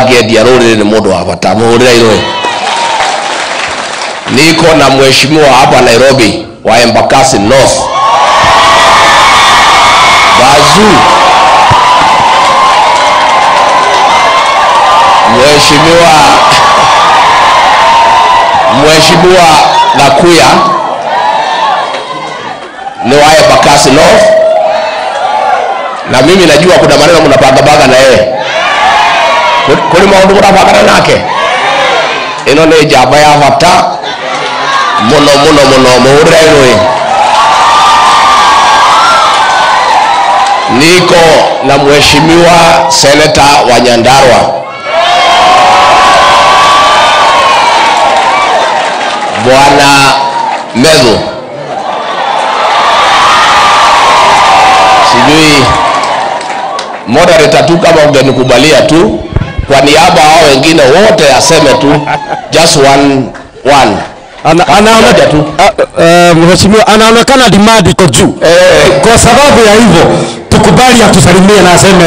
angĩendia rũrĩrĩ nĩ mũndũ wa bata mũhũrĩra irũĩ niko na mheshimiwa hapa nairobi wa embakasi north bazu mheshimiwa mheshimiwa gakuya ni wa embakasi north na mimi najua kuna maneno mnapagabaga na yeye kuri maundu murabagana nake ino ni njamba ya bata muno muno muno muhurire rũĩ niko na mheshimiwa seneta wa nyandarwa bwana medhu sijui moderator tu kama ungenikubalia tu kwa niaba hao wengine wote aseme tu just one one Ana- anaona- Moja tu. a- eh, mheshimiwa anaonekana demand iko juu Eh. kwa sababu ya hivyo tukubali atusalimie na aseme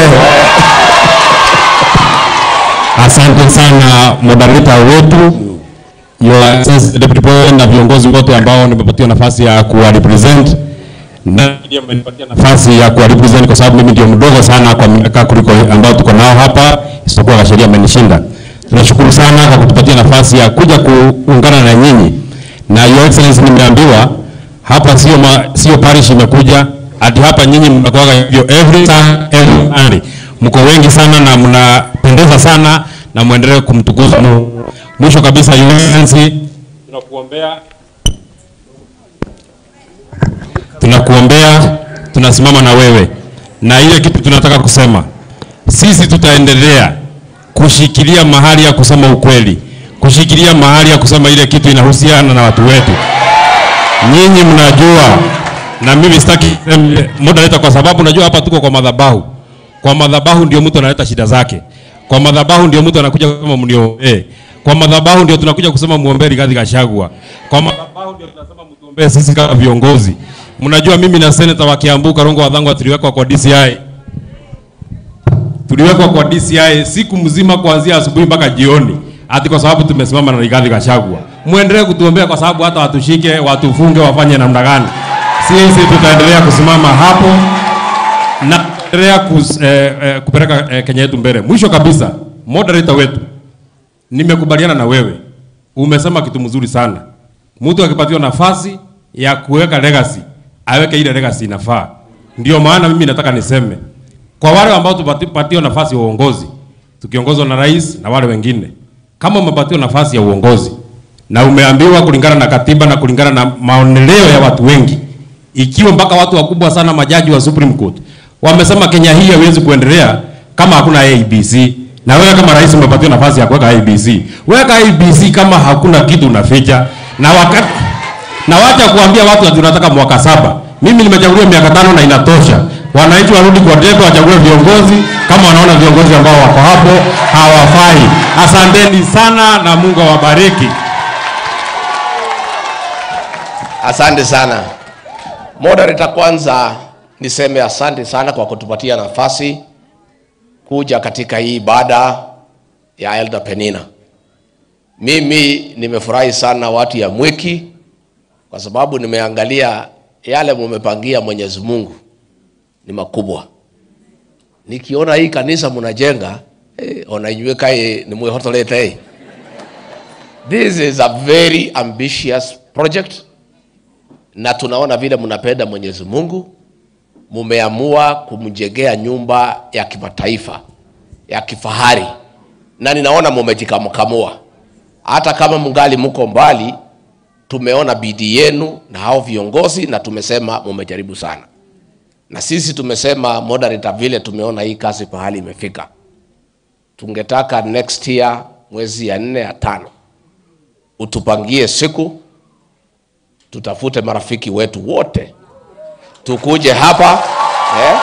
Asante sana moderator wetu Your Excellency Deputy President na viongozi wote ambao nimepatiwa nafasi ya kuwa represent na ndio mmenipatia nafasi ya kuwa represent kwa sababu mimi ndio mdogo sana kwa miaka kuliko ambao tuko nao hapa, isipokuwa kasheria amenishinda. Tunashukuru sana kwa kutupatia nafasi ya kuja kuungana na nyinyi, na Your Excellency, nimeambiwa hapa sio ma, sio parish imekuja hadi hapa, nyinyi mnakuwa hivyo every time every Sunday. Mko wengi sana na mnapendeza sana na muendelee kumtukuza Mungu. Mwisho kabisa, Your Excellency, tunakuombea tunakuombea, tunasimama na wewe, na ile kitu tunataka kusema, sisi tutaendelea kushikilia mahali ya kusema ukweli, kushikilia mahali ya kusema ile kitu inahusiana na watu wetu. Nyinyi mnajua, na mimi sitaki niseme moderator, kwa sababu najua hapa tuko kwa madhabahu. Kwa madhabahu ndio mtu analeta shida zake, kwa madhabahu ndio mtu anakuja kusema mniombee, kwa madhabahu ndio tunakuja kusema muombee Rigathi Gachagua, kwa madhabahu ndio tunasema mtuombee sisi kama viongozi. Mnajua mimi na senator wa Kiambu Karongo Wadhangwa tuliwekwa kwa DCI tuliwekwa kwa DCI siku mzima kuanzia asubuhi mpaka jioni, ati kwa sababu tumesimama na Rigathi Gachagua. Muendelee kutuombea kwa sababu hata watushike, watufunge, wafanye namna gani, sisi tutaendelea kusimama hapo na tutaendelea kus, eh, eh, kupeleka eh, Kenya yetu mbele. Mwisho kabisa, moderator wetu, nimekubaliana na wewe, umesema kitu mzuri sana. Mtu akipatiwa nafasi ya kuweka legacy, aweke ile legacy inafaa. Ndio maana mimi nataka niseme kwa wale ambao tupatiwa nafasi ya uongozi tukiongozwa na rais na wale wengine, kama umepatiwa nafasi ya uongozi na umeambiwa kulingana na katiba na kulingana na maoneleo ya watu wengi, ikiwa mpaka watu wakubwa sana, majaji wa Supreme Court wamesema Kenya hii haiwezi kuendelea kama hakuna ABC, na wewe kama rais umepatiwa nafasi ya kuweka ABC, weka ABC kama hakuna kitu unaficha, na wakati na wacha kuambia watu ati tunataka mwaka saba. Mimi nimechaguliwa miaka tano na inatosha. Wananchi warudi kwa debe, wachague viongozi kama wanaona viongozi ambao wako hapo hawafai. Asanteni sana na Mungu awabariki. Asante sana moderator. Kwanza niseme asante sana kwa kutupatia nafasi kuja katika hii ibada ya Elder Penina. Mimi nimefurahi sana watu ya Mwiki kwa sababu nimeangalia yale mumepangia Mwenyezi Mungu ni makubwa. Nikiona hii kanisa mnajenga eh, ona inyuĩ kaĩ nĩ mwĩhotorete eh. This is a very ambitious project na tunaona vile mnapenda Mwenyezi Mungu, mumeamua kumjengea nyumba ya kimataifa ya kifahari, na ninaona mumejikamkamua. Hata kama mungali mko mbali, tumeona bidii yenu na hao viongozi, na tumesema mumejaribu sana, na sisi tumesema moderator, vile tumeona hii kazi pahali imefika, tungetaka next year mwezi ya nne ya tano utupangie siku tutafute marafiki wetu wote tukuje hapa eh,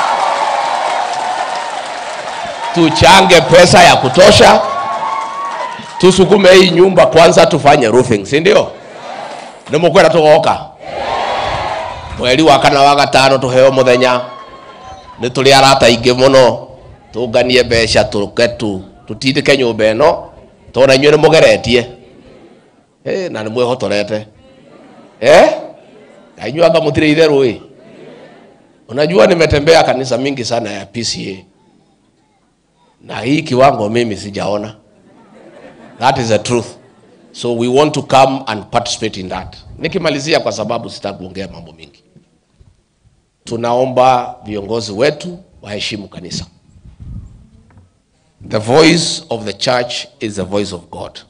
tuchange pesa ya kutosha, tusukume hii nyumba kwanza, tufanye roofing, si ndio? nimukwenda tugoka mweri wa kana wa gatano tuheo muthenya nĩ tũrĩ arata aingĩ mũno tũnganie mbeca tũke tu tutindike nyumba ĩno tona inyuĩ nĩ mũgeretie Eh, na nĩ mwĩhotorete eh? Na inyuĩ anga mũtirĩ itherũ ĩ unajua nimetembea kanisa mingi sana ya PCA na hii kiwango mimi sijaona that is the truth so we want to come and participate in that nikimalizia kwa sababu sitakuongea mambo mingi tunaomba viongozi wetu waheshimu kanisa the voice of the church is the voice of god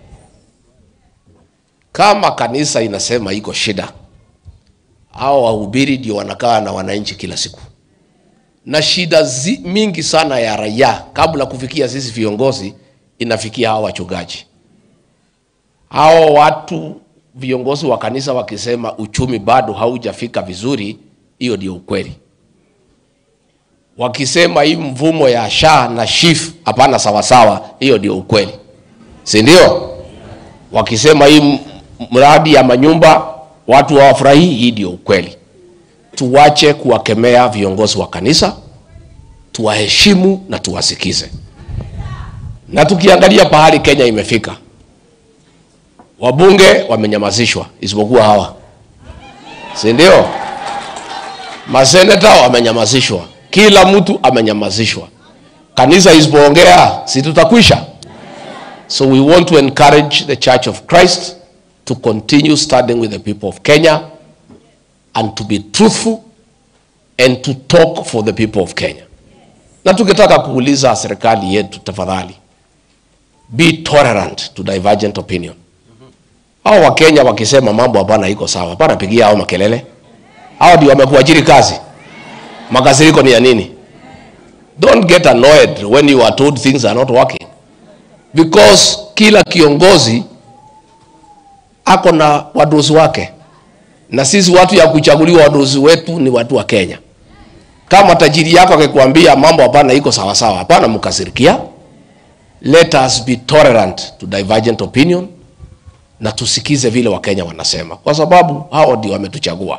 kama kanisa inasema iko shida hao wahubiri ndio wanakaa na wananchi kila siku na shida zi, mingi sana ya raia kabla kufikia sisi viongozi inafikia hao wachungaji hao watu viongozi wa kanisa wakisema uchumi bado haujafika vizuri hiyo ndio ukweli wakisema hii mvumo ya sha na shif hapana sawasawa hiyo ndio ukweli si ndio wakisema hii m- mradi ya manyumba watu hawafurahii hii ndio ukweli tuwache kuwakemea viongozi wa kanisa tuwaheshimu na tuwasikize na tukiangalia pahali kenya imefika wabunge wamenyamazishwa isipokuwa hawa si ndio maseneta wamenyamazishwa kila mtu amenyamazishwa kanisa isipoongea si tutakwisha so we want to encourage the church of christ to continue standing with the people of kenya and to be truthful and to talk for the people of kenya na tukitaka kuuliza serikali yetu tafadhali be tolerant to divergent opinion hao wakenya wakisema mambo hapana iko sawa hapana pigia hao makelele hao ndio wamekuajiri kazi makasiriko ni ya nini don't get annoyed when you are told things are not working because kila kiongozi ako na wadozi wake na sisi watu ya kuchaguliwa wadozi wetu ni watu wa kenya kama tajiri yako akikwambia mambo hapana iko sawasawa hapana mkasirikia let us be tolerant to divergent opinion na tusikize vile wakenya wanasema kwa sababu hao ndio wametuchagua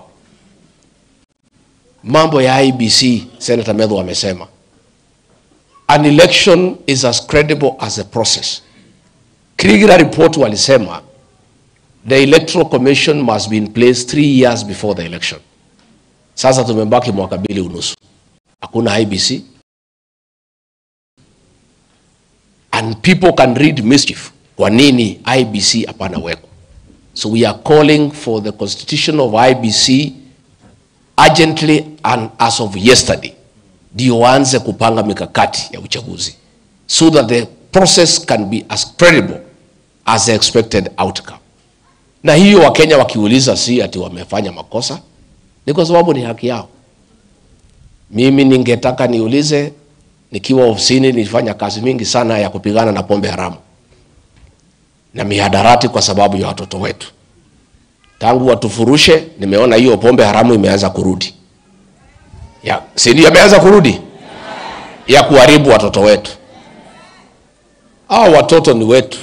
mambo ya ibc senator medho amesema an election is as credible as a process krigira report walisema the electoral commission must be in place three years before the election sasa tumebaki mwaka mbili unusu hakuna ibc and people can read mischief kwa nini ibc hapana weko so we are calling for the constitution of ibc urgently and as of yesterday ndio waanze kupanga mikakati ya uchaguzi so that the process can be as credible as the expected outcome na hiyo wakenya wakiuliza si ati wamefanya makosa ni kwa sababu ni haki yao mimi ningetaka niulize nikiwa ofisini nilifanya kazi mingi sana ya kupigana na pombe haramu na mihadarati kwa sababu ya watoto wetu tangu watufurushe nimeona hiyo pombe haramu imeanza kurudi ya, si ndio imeanza kurudi ya kuharibu watoto wetu hao watoto ni wetu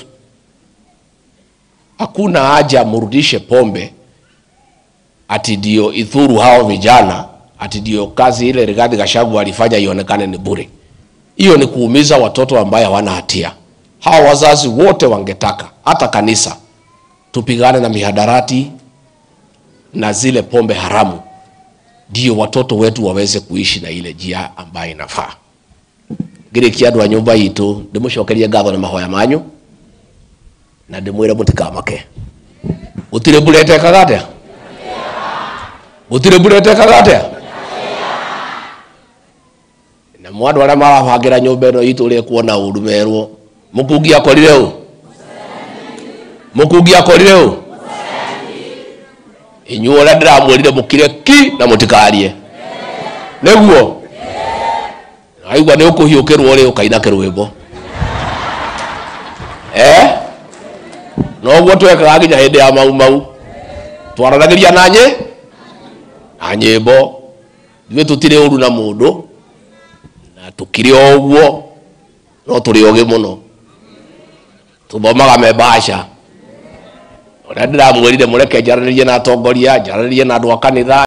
hakuna haja mrudishe pombe ati ndio idhuru hao vijana ati ndio kazi ile Rigathi Gachagua alifanya ionekane ni bure. Hiyo ni kuumiza watoto ambaye hawana hatia. Hawa wazazi wote wangetaka hata kanisa tupigane na mihadarati na zile pombe haramu, ndio watoto wetu waweze kuishi na ile njia ambayo inafaa. ngirikia andu a nyumba itu ndimucokerie ngatho na mahoya manyu na ndimwire mutikamake gutire mbura etekaga atia gutire mbura etekaga atia na mwandu aria marabangira nyumba ino itu ri kuona uru merwo mukungi akorire u mukungi akorire u inyuo uria ndiramwirire mukire ki na mutikarie niguo aigua nä å kå hiå kä rwo rä å kaina kä rwä mbo noguo twekaga nginya hä ndä ya mau mau twaranagä ria na nyä na nyä mbo ithuä tå tirä å ru na må ndå na tå kä o å guo no tå rä ogä må no tå thomaga membaca å rä a ndä ramwärire må reke njaranä rie na atongoria njaranä rie na andå a kanitha